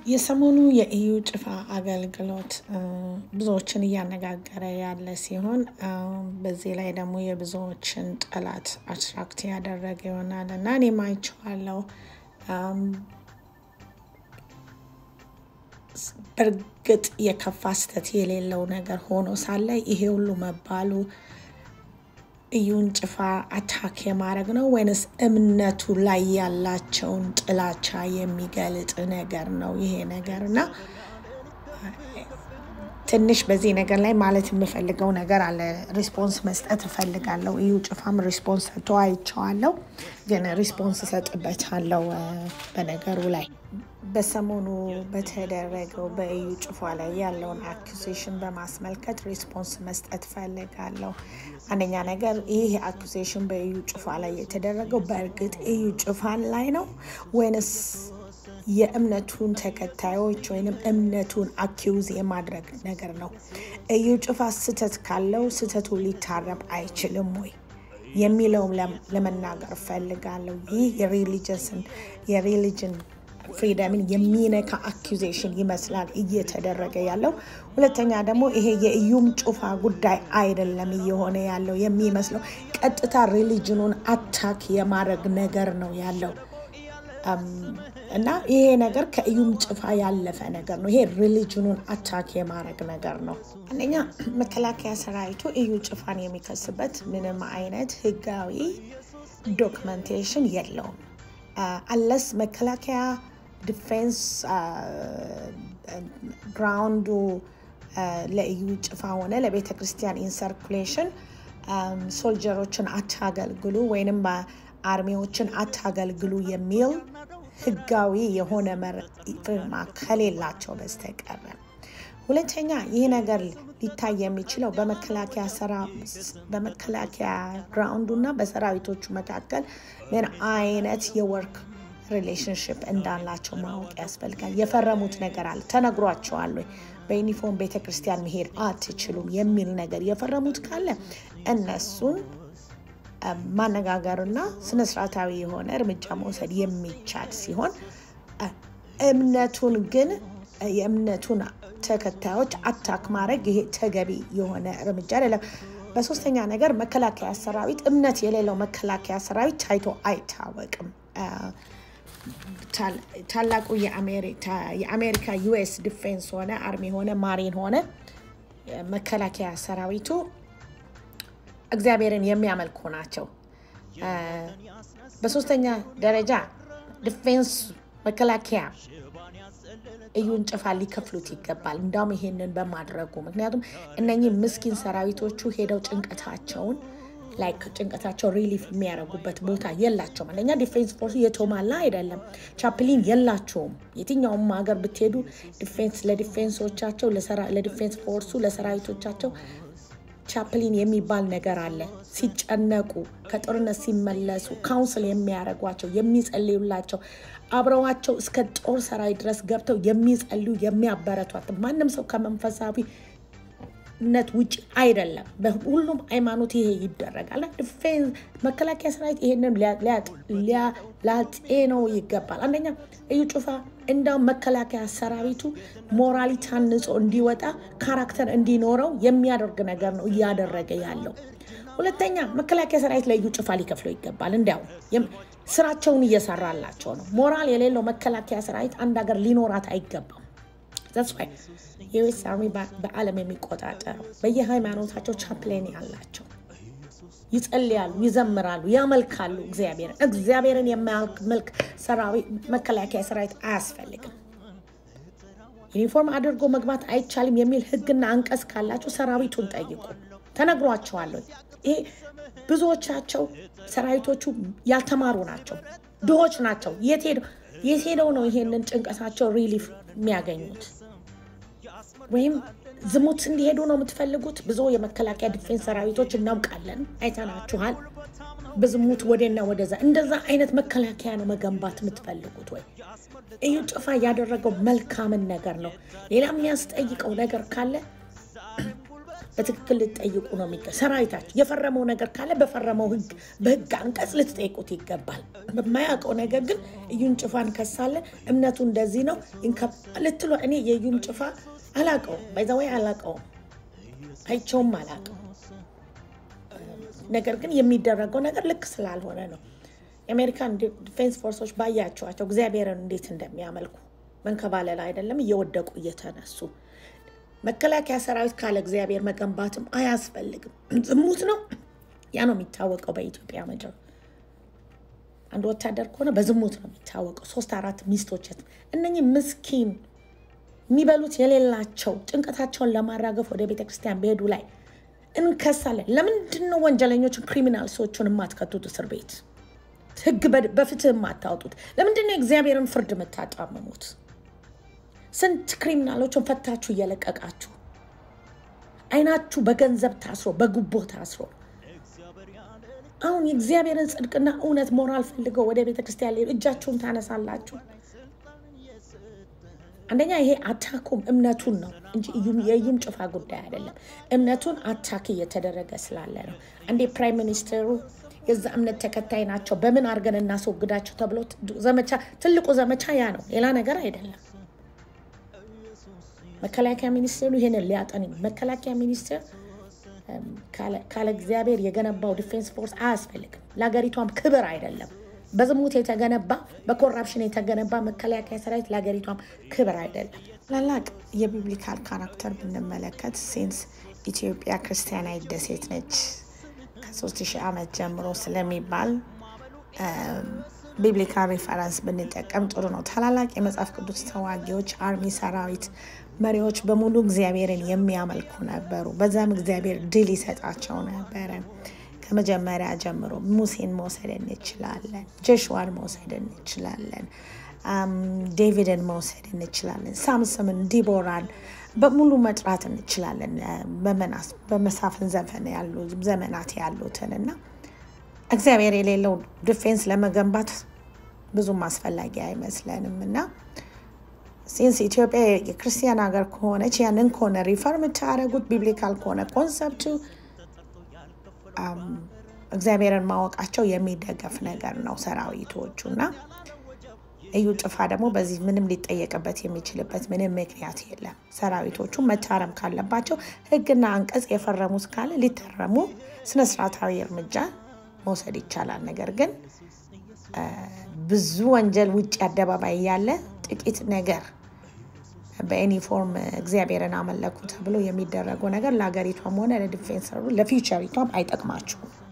የሰሞኑ የኢዩ ጭፋ አገልግሎት ብዙዎችን እያነጋገረ ያለ ሲሆን በዚህ ላይ ደግሞ የብዙዎችን ጠላት አትራክት ያደረገ ይሆናል እና እኔም አይቼዋለሁ። በእርግጥ የከፋ ስህተት የሌለው ነገር ሆኖ ሳለ ይሄ ሁሉ መባሉ ኢዩን ጭፋ አታክ የማድረግ ነው ወይንስ እምነቱ ላይ ያላቸውን ጥላቻ የሚገልጥ ነገር ነው ይሄ ነገር? እና ትንሽ በዚህ ነገር ላይ ማለት የምፈልገው ነገር አለ። ሪስፖንስ መስጠት እፈልጋለሁ። ኢዩ ጭፋም ሪስፖንስ ሰጥቶ አይቼዋለሁ፣ ግን ሪስፖንስ እሰጥበታለሁ በነገሩ ላይ በሰሞኑ በተደረገው በኢዩ ጭፋ ላይ ያለውን አኩሴሽን በማስመልከት ሪስፖንስ መስጠት ፈልጋለሁ። አንደኛ ነገር ይህ አኩሴሽን በኢዩ ጭፋ ላይ የተደረገው በእርግጥ ኢዩ ጭፋን ላይ ነው ወይንስ የእምነቱን ተከታዮች ወይንም እምነቱን አኪውዝ የማድረግ ነገር ነው? ኢዩ ጭፋ ስህተት ካለው ስህተቱ ሊታረም አይችልም ወይ የሚለውም ለመናገር ፈልጋለሁ። ይህ የሪሊጅንስን የሪሊጅን ፍሪደምን የሚነካ አኪዜሽን ይመስላል እየተደረገ ያለው። ሁለተኛ ደግሞ ይሄ የኢዩም ጩፋ ጉዳይ አይደለም እየሆነ ያለው የሚመስለው ቀጥታ ሪሊጅኑን አታክ የማድረግ ነገር ነው ያለው እና ይሄ ነገር ከኢዩም ጭፋ ያለፈ ነገር ነው። ይሄ ሪሊጅኑን አታክ የማድረግ ነገር ነው። አንደኛ መከላከያ ሰራዊቱ ኢዩ ጭፋን የሚከስበት ምንም አይነት ህጋዊ ዶክመንቴሽን የለውም። አለስ መከላከያ ዲፌንስ ግራውንዱ ለኢዩ ጭፋ ሆነ ለቤተ ክርስቲያን ኢንሰርኩሌሽን ሶልጀሮችን አታገልግሉ ወይንም አርሚዎችን አታገልግሉ የሚል ህጋዊ የሆነ ፊርማ ከሌላቸው በስተቀር ሁለተኛ ይህ ነገር ሊታይ የሚችለው በመከላከያ ግራውንዱ እና በሰራዊቶቹ መካከል ምን አይነት የወርክ ሪሌሽንሽፕ እንዳላቸው ማወቅ ያስፈልጋል። የፈረሙት ነገር አለ፣ ተነግሯቸዋል ወይ በዩኒፎርም ቤተ ክርስቲያን መሄድ አትችሉም የሚል ነገር የፈረሙት ካለ እነሱን ማነጋገርና ስነስርዓታዊ የሆነ እርምጃ መውሰድ የሚቻል ሲሆን እምነቱን ግን የእምነቱን ተከታዮች አታክ ማድረግ ይሄ ተገቢ የሆነ እርምጃ አይደለም። በሶስተኛ ነገር መከላከያ ሰራዊት እምነት የሌለው መከላከያ ሰራዊት ታይቶ አይታወቅም። ታላቁ የአሜሪካ ዩኤስ ዲፌንስ ሆነ አርሚ ሆነ ማሪን ሆነ መከላከያ ሰራዊቱ እግዚአብሔርን የሚያመልኩ ናቸው። በሶስተኛ ደረጃ ዲፌንስ መከላከያ ኢዩን ጭፋ ሊከፍሉት ይገባል። እንዳውም ይሄንን በማድረጉ ምክንያቱም እነኚህ ምስኪን ሰራዊቶቹ ሄደው ጭንቀታቸውን ላይክ ጭንቀታቸው ሪሊፍ የሚያደርጉበት ቦታ የላቸውም። አንደኛ ዲፌንስ ፎርሱ የተሟላ አይደለም። ቻፕሊን የላቸውም። የትኛውም ሀገር ብትሄዱ ዲፌንስ ለዲፌንሶቻቸው ለዲፌንስ ፎርሱ ለሰራዊቶቻቸው ቻፕሊን የሚባል ነገር አለ። ሲጨነቁ ከጦርነት ሲመለሱ ካውንስል የሚያደርጓቸው የሚጸልዩላቸው አብረዋቸው እስከ ጦር ሰራዊት ድረስ ገብተው የሚጸልዩ የሚያበረቷት ማንም ሰው ከመንፈሳዊነት ውጭ አይደለም። በሁሉም ሃይማኖት ይሄ ይደረጋል። ዲፌንስ መከላከያ ሰራዊት ይሄንን ሊያጤነው ይገባል። አንደኛ ኢዩ ጩፋ እንዳውም መከላከያ ሰራዊቱ ሞራሊ ታንጾ እንዲወጣ ካራክተር እንዲኖረው የሚያደርግ ነገር ነው እያደረገ ያለው። ሁለተኛ መከላከያ ሰራዊት ለኢዩ ጭፋ ሊከፍለው ይገባል። እንዲያውም ስራቸውን እየሰራላቸው ነው። ሞራል የሌለው መከላከያ ሰራዊት አንድ ሀገር ሊኖራት አይገባም። ዘስዋይ የዩኤስ አርሚ በዓለም የሚቆጣጠረው በየሃይማኖታቸው ቻፕሌን ያላቸው ይጸልያሉ፣ ይዘምራሉ፣ ያመልካሉ እግዚአብሔርን። እግዚአብሔርን የሚያመልክ መከላከያ ሰራዊት አያስፈልግም። ዩኒፎርም አድርጎ መግባት አይቻልም የሚል ሕግና አንቀጽ ካላቸው ሰራዊቱን ጠይቁ። ተነግሯቸዋለሁ። ይሄ ብዙዎቻቸው ሰራዊቶቹ ያልተማሩ ናቸው፣ ድሆች ናቸው። የት ሄደው ነው ይሄንን ጭንቀታቸው ሪሊፍ የሚያገኙት? ወይም ዝሙት እንዲሄዱ ነው የምትፈልጉት? ብዙ የመከላከያ ዲፌንስ ሰራዊቶች እናውቃለን፣ አይተናችኋል። በዝሙት ወደና ወደዛ እንደዛ አይነት መከላከያ ነው መገንባት የምትፈልጉት ወይ? ኢዩ ጭፋ ያደረገው መልካምን ነገር ነው። ሌላ የሚያስጠይቀው ነገር ካለ በትክክል ልትጠይቁ ነው የሚገ ሰራዊታችሁ የፈረመው ነገር ካለ በፈረመው ህግ በህግ አንቀጽ ልትጠይቁት ይገባል። በማያውቀው ነገር ግን እዩን ጭፋን ከሳለ እምነቱ እንደዚህ ነው ይንከ- ልትሉ እኔ የእዩን ጭፋ አላውቀውም፣ ባይዘወይ አላውቀውም፣ አይቸውም አላውቀውም። ነገር ግን የሚደረገው ነገር ልክ ስላልሆነ ነው። የአሜሪካን ዲፌንስ ፎርሶች ባያቸዋቸው እግዚአብሔርን እንዴት እንደሚያመልኩ መንከባለል አይደለም እየወደቁ እየተነሱ መከላከያ ሰራዊት ካለ እግዚአብሔር መገንባትም አያስፈልግም። ዝሙት ነው። ያ ነው የሚታወቀው በኢትዮጵያ ምድር። አንድ ወታደር ከሆነ በዝሙት ነው የሚታወቀው። ሶስት አራት ሚስቶች እነኚህ ምስኪን የሚበሉት የሌላቸው ጭንቀታቸውን ለማራገፍ ወደ ቤተ ክርስቲያን በሄዱ ላይ እንከሳለን። ለምንድን ነው ወንጀለኞችን ክሪሚናል ሰዎችን የማትከቱት እስር ቤት ህግ በ- በፍትህ የማታወጡት? ለምንድን ነው የእግዚአብሔርን ፍርድ የምታጣምሙት? ስንት ክሪሚናሎችን ፈታችሁ እየለቀቃችሁ አይናችሁ በገንዘብ ታስሮ በጉቦ ታስሮ አሁን የእግዚአብሔርን ጽድቅና እውነት ሞራል ፈልገው ወደ ቤተ ክርስቲያን ሊሄዱ እጃችሁን ታነሳላችሁ። አንደኛ ይሄ አታኩም እምነቱን ነው እንጂ እዩም- የእዩም ጭፋ ጉዳይ አይደለም። እምነቱን አታክ እየተደረገ ስላለ ነው። አንዴ ፕራይም ሚኒስትሩ የዛ እምነት ተከታይ ናቸው፣ በምን አድርገን እናስወግዳቸው ተብሎ ዘመቻ ትልቁ ዘመቻ ያ ነው፣ ሌላ ነገር አይደለም። መከላከያ ሚኒስቴሩ ይሄንን ሊያጠን መከላከያ ሚኒስቴር እም፣ ካለ- ካለ እግዚአብሔር የገነባው ዲፌንስ ፎርስ አያስፈልግም። ለሀገሪቷም ክብር አይደለም። በዝሙት የተገነባ በኮራፕሽን የተገነባ መከላከያ ሰራዊት ለሀገሪቷም ክብር አይደለም። ታላላቅ የቢብሊካል ካራክተር ብንመለከት ሴንስ ኢትዮጵያ ክርስቲያናዊት ደሴት ነች ከሶስት ሺህ ዓመት ጀምሮ ስለሚባል ቢብሊካል ሪፈረንስ ብንጠቀም ጥሩ ነው። ታላላቅ የመጽሐፍ ቅዱስ ተዋጊዎች፣ አርሚ ሰራዊት መሪዎች በሙሉ እግዚአብሔርን የሚያመልኩ ነበሩ። በዛም እግዚአብሔር ድል ይሰጣቸው ነበረ። ከመጀመሪያ ጀምሮ ሙሴን መውሰድ እንችላለን፣ ጆሹዋን መውሰድ እንችላለን፣ አም፣ ዴቪድን መውሰድ እንችላለን፣ ሳምሰምን፣ ዲቦራን በሙሉ መጥራት እንችላለን። በመናስ በመሳፍን ዘፈን ያሉ ዘመናት ያሉትን እና እግዚአብሔር የሌለው ዲፌንስ ለመገንባት ብዙም አስፈላጊ አይመስለንም እና ሲንስ ኢትዮጵያ የክርስቲያን ሀገር ከሆነች ያንን ከሆነ ሪፈር የምታደርጉት ቢብሊካል ከሆነ ኮንሰፕቱ አም፣ እግዚአብሔርን ማወቃቸው የሚደገፍ ነገር ነው ሰራዊቶቹ እና እዩ ጭፋ ደግሞ በዚህ ምንም ሊጠየቅበት የሚችልበት ምንም ምክንያት የለም። ሰራዊቶቹ መታረም ካለባቸው ሕግና አንቀጽ የፈረሙት ካለ ሊታረሙ ስነስርዓታዊ እርምጃ መውሰድ ይቻላል። ነገር ግን አ፣ ብዙ ወንጀል ውጭ አደባባይ ያለ ጥቂት ነገር በዩኒፎርም እግዚአብሔርን አመለኩ ተብሎ የሚደረገው ነገር ለሀገሪቷም ሆነ ለዲፌንሰሩ ለፊውቸሪቷም አይጠቅማችሁም።